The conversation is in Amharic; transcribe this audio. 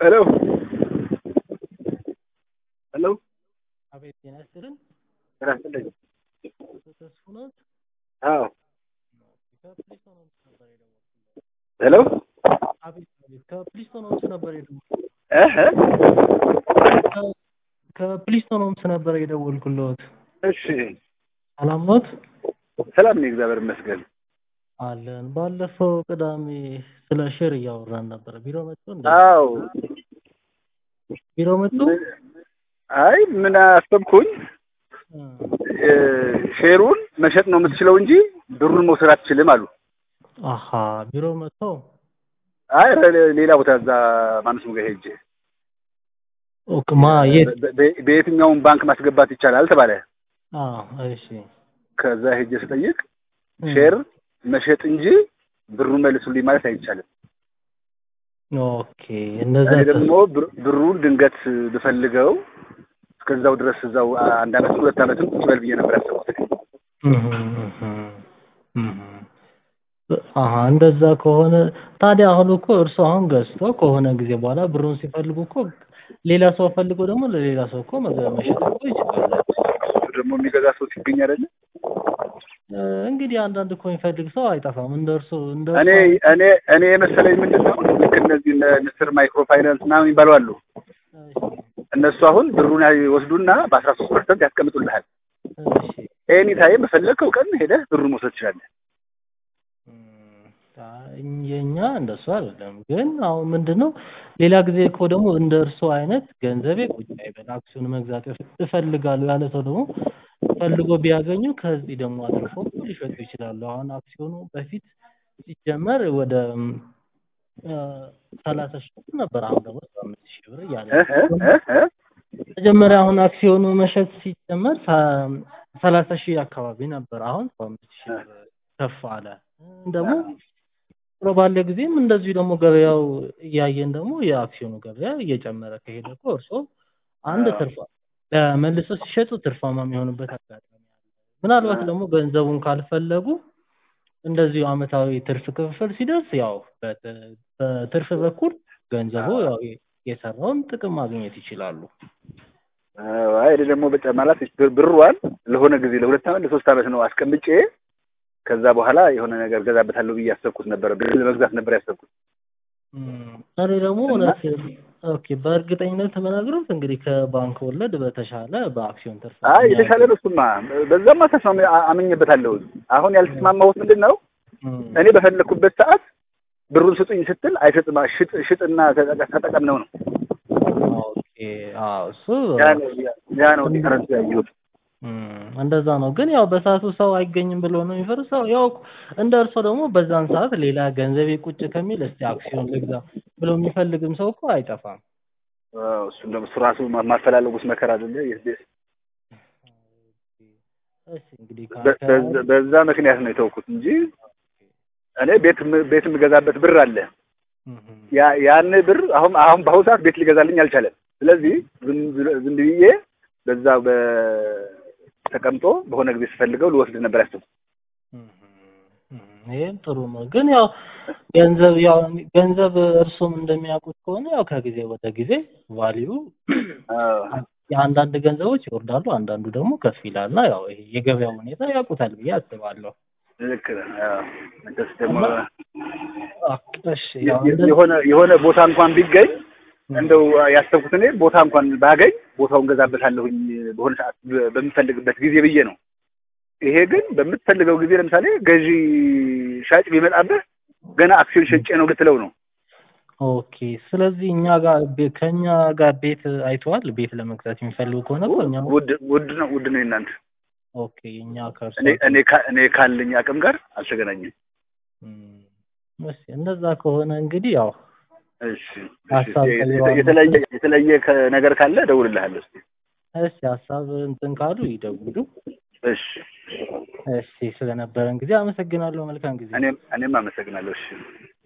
ሄሎ ሄሎ አቤት ጤና ይስጥልን። ጤና ይስጥልኝ። ተስፉ ነዎት? አዎ ከፕሊስቶን ሆምስ ነበር የደወልኩት። ሄሎ አቤት አቤት ከፕሊስቶን ሆምስ ነበር የደወልኩት። እህ ከ- ከፕሊስቶን ሆምስ ነበር የደወልኩልዎት። እሺ ሰላም ኖት? ሰላም ነኝ፣ እግዚአብሔር ይመስገን። አለን። ባለፈው ቅዳሜ ስለ ሼር እያወራን ነበረ። ቢሮ መጡ እንዴ? አዎ ቢሮ መጡ? ምን- አይ ምን አሰብኩኝ እ፣ እ፣ ሼሩን መሸጥ ነው የምትችለው እንጂ ብሩን መውሰድ አትችልም አሉ። አሀ ቢሮ መጥተው አይ ረ- ሌላ ቦታ እዛ ማነው ስሙ ጋር ሄጄ ኦኬ ማ የት? በ- በ- በየትኛውም ባንክ ማስገባት ይቻላል ተባለ። አዎ እሺ። ከዛ ሄጄ ስጠይቅ እ፣ ሼር መሸጥ እንጂ ብሩን መልሱልኝ ማለት አይቻልም። ኦኬ እንደዛ እኔ ደግሞ ብር- ብሩን ድንገት ብፈልገው እስከዛው ድረስ እዛው አንድ አመት ሁለት አመትም ቁጭ በል ብዬ ነበር ያሰብኩት። አሀ እንደዛ ከሆነ ታዲያ አሁን እኮ እርሱ አሁን ገዝቶ ከሆነ ጊዜ በኋላ ብሩን ሲፈልጉ እኮ ሌላ ሰው ፈልጎ ደግሞ ለሌላ ሰው እኮ መገ- መሸጥ እኮ ይችላሉ። እሱ ደግሞ የሚገዛ ሰው ሲገኝ አይደለ? እ፣ እንግዲህ አንዳንድ እኮ የሚፈልግ ሰው አይጠፋም። እንደ እርሱ እንደ እኔ እርሱ እኔ እኔ የመሰለኝ ምንድን ነው ልክ እነዚህ እነ ንስር ማይክሮ ፋይናንስ ምናምን የሚባሉ አሉ። እነሱ አሁን ብሩን ይወስዱና በአስራ ሶስት ፐርሰንት ያስቀምጡልሃል። እሺ ኤኒ ታይም በፈለግከው ቀን ሄደህ ብሩን መውሰድ ትችላለህ። እም፣ አይ፣ የኛ እንደሱ አይደለም። ግን አሁን ምንድን ነው ሌላ ጊዜ እኮ ደግሞ እንደ እርሱ አይነት ገንዘቤ ቁጭ አይበል አክሲዮን መግዛት እፍ- እፈልጋለሁ ያለ ሰው ደግሞ ፈልጎ ቢያገኙ ከዚህ ደግሞ አትርፎ እኮ ሊሸጡ ይችላሉ። አሁን አክሲዮኑ በፊት ሲጀመር ወደ እም፣ እ፣ ሰላሳ ሺህ ብር ነበር። አሁን ደግሞ ሰባ አምስት ሺህ ብር እያለ እህ እህ እህ መጀመሪያ አሁን አክሲዮኑ መሸጥ ሲጀመር ሰ- ሰላሳ ሺህ አካባቢ ነበር። አሁን ሰባ አምስት ሺህ ብር ከፍ አለ። ደግሞ ጥሩ ባለ ጊዜም እንደዚሁ ደግሞ ገበያው እያየን ደግሞ የአክሲዮኑ ገበያ እየጨመረ ከሄደ እኮ እርሶ አንድ አዎ። ትርፋ መልሶ ሲሸጡ ትርፋማ የሚሆኑበት አጋጣሚ አለ። ምናልባት ደግሞ ገንዘቡን ካልፈለጉ እንደዚሁ አመታዊ ትርፍ ክፍፍል ሲደርስ ያው በት- በትርፍ በኩል ገንዘቡ ያው የሰራውን ጥቅም ማግኘት ይችላሉ። አዎ፣ አይ እኔ ደግሞ በቃ ማለት ብር- ብሯን ለሆነ ጊዜ ለሁለት አመት ለሶስት አመት ነው አስቀምጬ ከዛ በኋላ የሆነ ነገር ገዛበታለሁ ብዬ ያሰብኩት ነበር። ብር ለመግዛት ነበር ያሰብኩት። እም፣ እኔ ደግሞ እውነት ኦኬ በእርግጠኝነት ተመናግሮት እንግዲህ ከባንክ ወለድ በተሻለ በአክሲዮን ትርፍ አይ የተሻለ ነው እሱማ። በዛማ ተስማሚ አ- አምኜበታለሁ። አሁን ያልተስማማሁት ምንድን ነው እም፣ እኔ በፈለግኩበት ሰዓት ብሩን ስጡኝ ስትል አይሰጥም። ሽጥ ሽጥና ተጠቀ- ተጠቀም ነው ነው ኦኬ አዎ እሱ ያ ነው ያ ነው ዲፈረንስ ያየሁት። እም፣ እንደዛ ነው። ግን ያው በሰዓቱ ሰው አይገኝም ብሎ ነው የሚፈርሰው። ያው እንደ እርሶ ደግሞ በዛን ሰዓት ሌላ ገንዘቤ ቁጭ ከሚል እስቲ አክሲዮን ልግዛ ብሎ የሚፈልግም ሰው እኮ አይጠፋም። አዎ፣ እሱም ደግሞ እሱ ራሱ ማ- ማፈላለጉስ መከራ አይደለ? የስ- እሺ እንግዲህ በ- በዛ- በዛ ምክንያት ነው የተውኩት እንጂ እኔ ቤት ም- ቤት የምገዛበት ብር አለ። ያ ያን ብር አሁን አሁን በአሁኑ ሰዓት ቤት ሊገዛልኝ አልቻለም። ስለዚህ ዝም ብሎ- ዝም ብዬ በዛ በተቀምጦ በሆነ ጊዜ ስፈልገው ልወስድ ነበር ያሰብኩት። ይህም ጥሩ ነው። ግን ያው ገንዘብ ያው ገንዘብ እርሱም እንደሚያውቁት ከሆነ ያው ከጊዜ ወደ ጊዜ ቫሊዩ አዎ። የአንዳንድ ገንዘቦች ይወርዳሉ፣ አንዳንዱ ደግሞ ከፍ ይላል እና ያው ይሄ የገበያው ሁኔታ ያውቁታል ብዬ አስባለሁ። ልክ ነህ። አዎ። መቼስ ደግሞ አ- እሺ ያው የ- እንደ- የሆነ የሆነ ቦታ እንኳን ቢገኝ እንደው ያሰብኩት እኔ ቦታ እንኳን ባገኝ ቦታውን ገዛበታለሁኝ በሆነ ሰዓት በ- በምፈልግበት ጊዜ ብዬ ነው። ይሄ ግን በምትፈልገው ጊዜ ለምሳሌ ገዢ ሻጭ ቢመጣብህ ገና አክሲዮን ሸጬ ነው ልትለው ነው። ኦኬ ስለዚህ እኛ ጋር ቤ- ከእኛ ጋር ቤት አይተዋል። ቤት ለመግዛት የሚፈልጉ ከሆነ እኮ እኛ ውድ ውድ ነው ውድ ነው የእናንተ። ኦኬ እኛ ከእርሱ እኔ እኔ ካ- እኔ ካለኝ አቅም ጋር አልተገናኘም። እም፣ እሺ እንደዛ ከሆነ እንግዲህ ያው እሺ እሺ። ሀሳብ የተ- ቀይረዋል። የተለየ የተለየ ከ- ነገር ካለ እደውልልሃለሁ። እስኪ እሺ ሀሳብ እንትን ካሉ ይደውሉ። እሺ እሺ ስለነበረን ጊዜ አመሰግናለሁ። መልካም ጊዜ። እኔም እኔም አመሰግናለሁ። እሺ